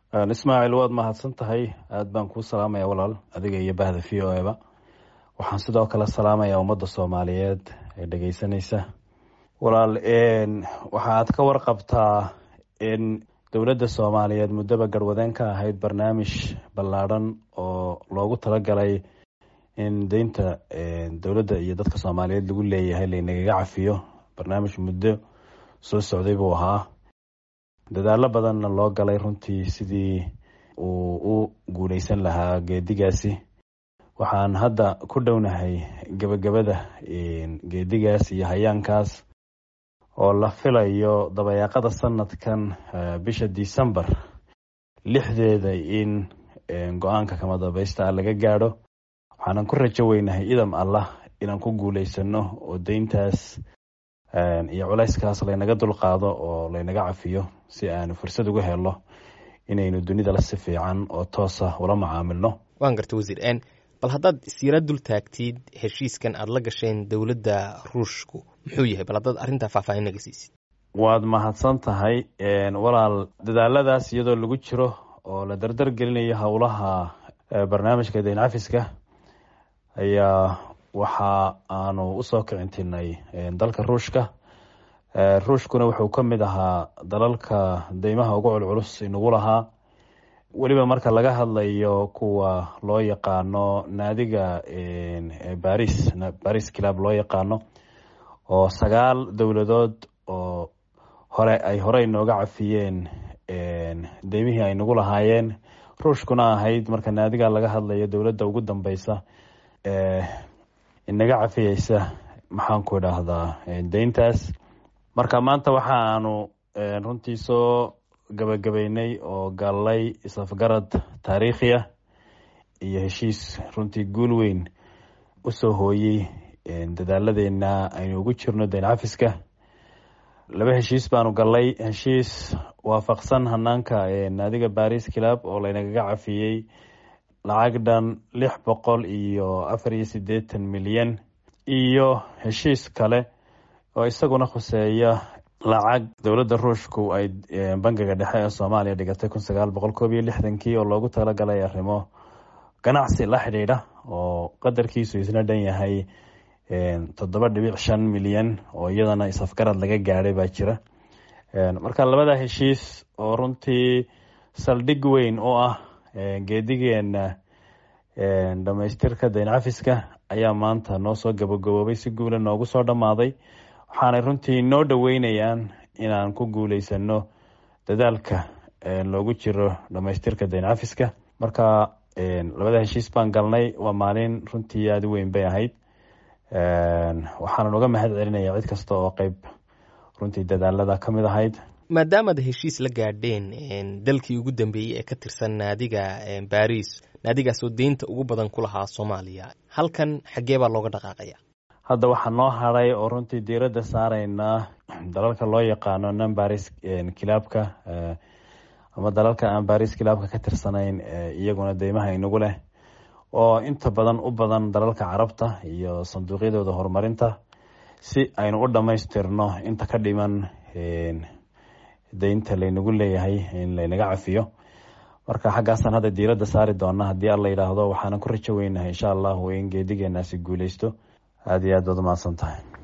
ismaaciil waad mahadsan tahay aada baan kuu salaamaya walaal adiga iyo bahda v o eba waxaan sidoo kale salaamaya ummadda soomaaliyeed ee dhegeysanaysa walaal waxaad ka warqabtaa in dowladda soomaaliyeed muddaba garwadeen ka ahayd barnaamij ballaadhan oo loogu talagalay in deynta dowladda iyo dadka soomaaliyeed lagu leeyahay laynagaga cafiyo barnaamij muddo soo socday buu ahaa dadaalo badanna loo galay runtii sidii uu u guuleysan lahaa geedigaasi waxaan hadda ku dhownahay gebagabada geedigaas iyo hayaankaas oo la filayo dabayaaqada sanadkan bisha december lixdeeda in go-aanka kama dambaysta laga gaadho waxaanan ku rajo weynahay idam allah inaan ku guuleysano oo deyntaas iyo culayskaas laynaga dulqaado oo laynaga cafiyo si aanu fursad uga helo inaynu dunida la si fiican oo toosa ula macaamilno waan garta wasiir bal haddaad isyara dul taagtid heshiiskan aada la gasheen dowladda ruushku muxuu yahay bal haddaad arrintaa faahfaahin naga siisid waad mahadsan tahay walaal dadaaladaas iyadoo lagu jiro oo la dardar gelinayo howlaha barnaamijka deyn cafiska ayaa waxa aanu usoo kicintinay dalka ruushka ruushkuna wuxuu ka mid ahaa dalalka deymaha ugu culculus inagu lahaa weliba marka laga hadlayo kuwa loo yaqaano naadiga baris baris club loo yaqaano oo sagaal dowladood oo hore ay hore inooga cafiyeen deymihii ay nagu lahaayeen ruushkuna ahayd marka naadiga laga hadlayo dowladda ugu dambeysa inaga cafiyeysa maxaan ku idhaahdaa deyntaas marka maanta waxa aanu runtii soo gabagabeynay oo gallay isafgarad taariikhi ah iyo heshiis runtii guul weyn usoo hooyey dadaaladeena aynu ugu jirno deyn cafiska laba heshiis baanu gallay heshiis waafaqsan hanaanka naadiga baris club oo laynagaga cafiyey lacag dhan lix boqol iyo afar iyo siddeetan milyan iyo heshiis kale oo isaguna khuseeya lacag dowladda ruushku ay bangiga dhexe ee soomaaliya dhigatay kun sagaal boqol koob iyo lixdankii oo loogu talagalay arrimo ganacsi la xidhiidha oo qadarkiisu isna dhan yahay toddoba dhibic shan milyan oo iyadana isafgarad laga gaadhay baa jira marka labada heshiis oo runtii saldhig weyn oo ah geedigeena dhamaystirka deyn cafiska ayaa maanta noo soo gabagaboobay si guula noogu soo dhammaaday waxaanay runtii noo dhoweynayaan inaan ku guuleysano dadaalka loogu jiro dhamaystirka deyn cafiska marka labada heshiis baan galnay waa maalin runtii aada u weyn bay ahayd waxaanan uga mahad celinaya cid kasta oo qeyb runtii dadaalada ka mid ahayd maadaamaad heshiis la gaadheen dalkii ugu dambeeyey ee ka tirsan naadiga baris naadigaasoo deynta ugu badan ku lahaa soomaaliya halkan xaggee baa looga dhaqaaqaya hadda waxaa noo haray oo runtii diiradda saaraynaa dalalka loo yaqaano non baris kilaabka ama dalalka aan baris kilaabka ka tirsanayn iyaguna deymaha inagu leh oo inta badan u badan dalalka carabta iyo sanduuqyadooda horumarinta si aynu u dhammaystirno inta ka dhiman deynta laynagu leeyahay in laynaga cafiyo marka xaggaasaan hadda diiradda saari doona haddii alla yidhaahdo waxaanan ku rajo weynahay insha allahu in geedigeenaasi guuleysto aada iyo aad baad umahadsan tahay